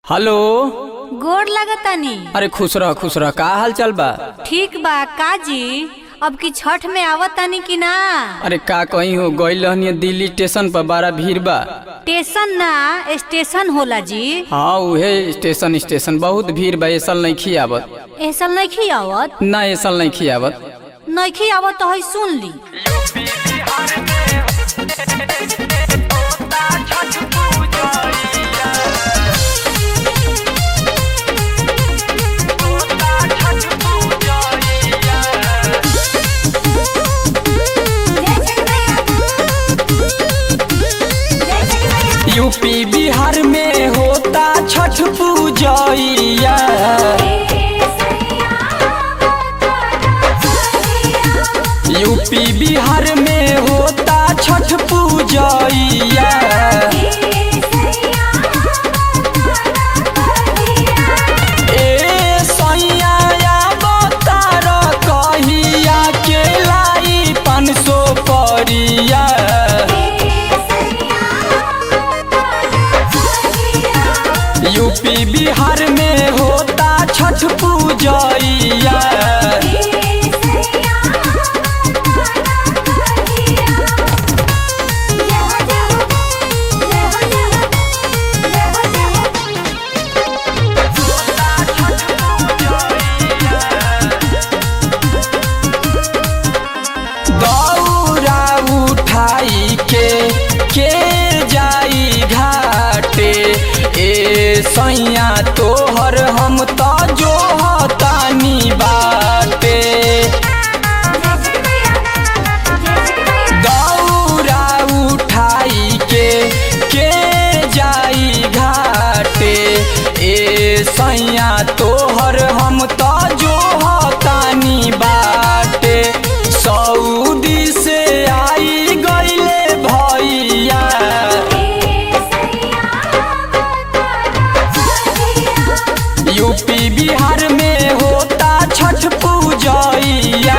hello गोड़ लगतानी अरे खुश रह खुश रह का हाल चाल बा ठीक बा काजी अब की छठ में आवतानी कि ना अरे का कहीं हो गई रहनी दिल्ली स्टेशन पर बड़ा भीड़ बा स्टेशन ना स्टेशन होला जी हाँ उहे स्टेशन स्टेशन बहुत भीड़ बा ऐसल नहीं खियावत ऐसा नहीं आवत ना ऐसल नहीं खियावत नहीं आवत तो है सुन ली यूपी बिहार में होता छठ पूजैया यूपी बिहार में होता छठ पूजैया ए सैया अवतार कहिया के लाई पाँच सौ परिया यूपी बिहार में होता छठ पूजैया दौरा उठाई के के जाई घाटे ए सैया तोहर हम तो जो तानी बाटे दौरा उठाई के के जाई घाटे ए सैया तोहर हम तो जो तानी बाटे सऊदी से आई गईले भैया यूपी बिहार में होता छठ पूजैया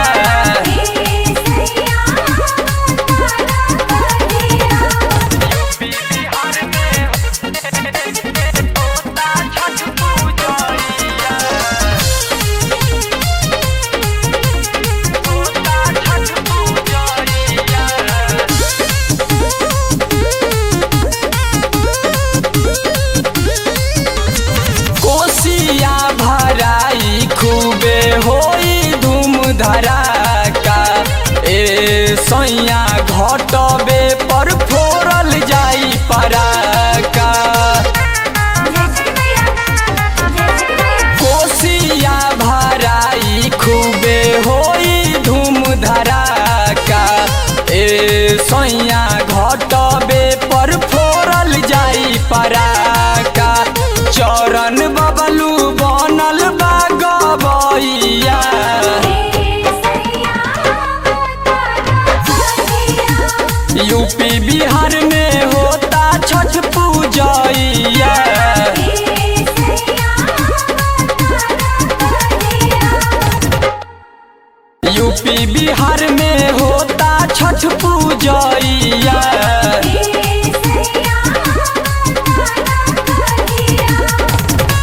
कोसिया भराई खूबे होई धूम धड़ाका ए सैया घटबे पर फोड़ल जाई पराका कोसिया भराई खूबे होई धूम धड़ाका ए सैया घटबे पर फोड़ल जाई पराका चरण बबलू बनल बा गबैया यूपी बिहार में होता छठ पूजैया यूपी बिहार में होता छठ पूजैया